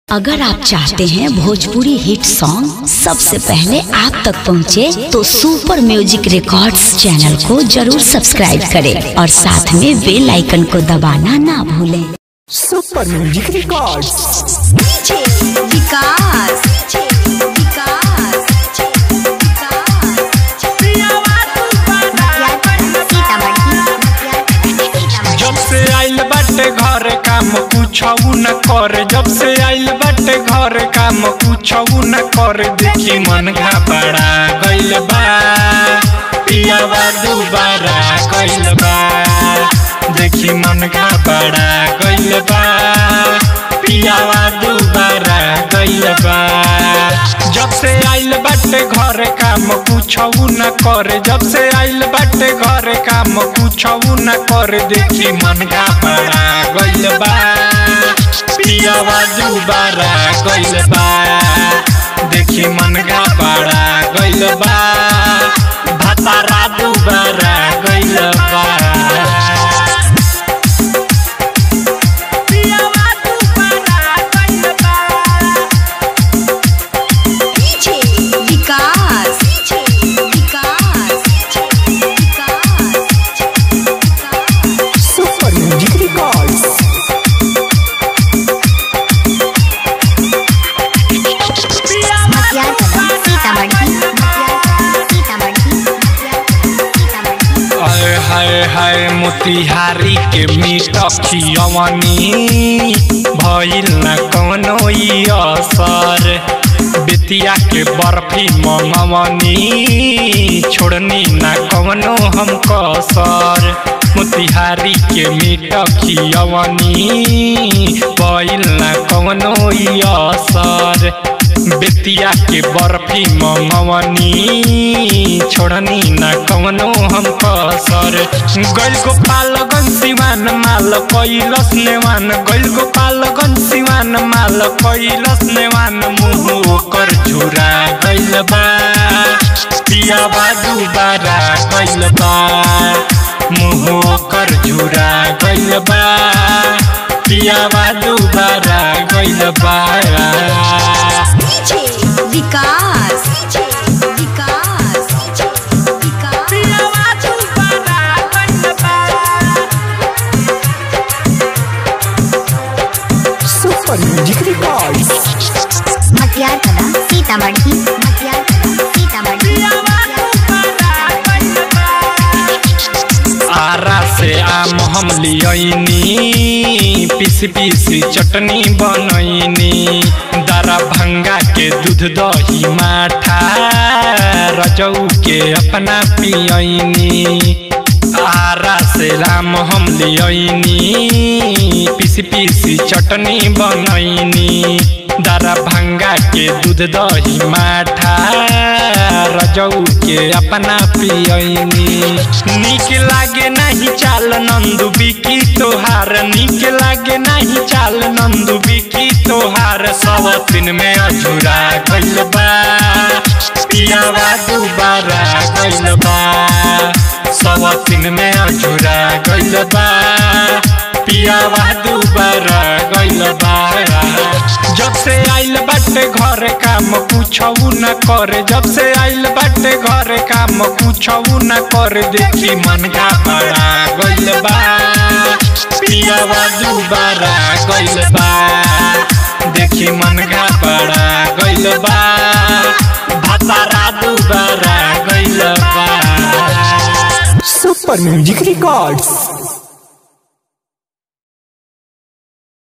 अगर आप चाहते हैं भोजपुरी हिट सॉन्ग सबसे पहले आप तक पहुंचे, तो सुपर म्यूजिक रिकॉर्ड्स चैनल को जरूर सब्सक्राइब करें और साथ में बेल आइकन को दबाना ना भूलें सुपर म्यूजिक रिकॉर्ड्स विकास जब से आइल बाटे घर काम कुछऊ न करे जब से आइल बाटे घर काम कुछऊ न करे देखी मन घबरा गइल बा पियावा दुबारा गइल बा देखी मन घबरा गइल बा पियावा दुबारा गइल बा जब से आइल बाटे घर काम कुछऊ न करे जब से आइल बाटे घर काम कुछऊ न करे देखी मन घबरा गइल बा पियावा दुबारा गइल बा देखी मन घबरा गइल बा भतारा दुबारा गइल बा पियावा दुबारा गइल बा सुपर म्यूजिक रिकॉर्ड्स हाय हाय हाय मोतिहारी के मीट खियवनी भइल न कौनो ई असर बेतिया के बर्फी मंगवनी छोड़नी न कौनो हम कसर मोतिहारी के मीट खियवनी भइल न कौनो ई असर बेतिया के बर्फी मंगवनी छोड़नी न कवनो हम कसर गैल गोपालगंज सिवान माल कैलस नेवान गैल गोपालगंज सिवान माल कैलस नेवान मुँह ओकर झुरा गैल बा पियाबा दुबारा गैल बा मुँह ओकर झुरा गैल बा पियाबा दुबारा गैल बा Vikas Vikas super music records Sitamarhi Matiyar Sitamarhi Ara से आम हम लियनी पीस पीस चटनी बनैनी दरा भंगा के दूध दही माठा रजऊ के अपना पियनी आरा से राम हम लियनी पीस पीस चटनी बनैनी दरा भंगा के दूध दही माठा रजऊ के अपना पियनी निक लागे नहीं चाल नंदू बिकी तोहार निक लागे नहीं चाल नंदू बिकी तोहार सब दिन में अधूरा गइल बा पियावा दुबारा गइल बा सब दिन में अधूरा गइल बा पियावा दुबारा गइल बा जब से आइल बाटे घर काम कुछऊ न करे जब से आइल बाटे घर काम कुछऊ न करे देखी मन घबरा गइल बा पियावा दुबारा गइल बा देखी मन घबरा गइल बा भतारा दुबारा गइल बा सुपर म्यूजिक रिकॉर्ड्स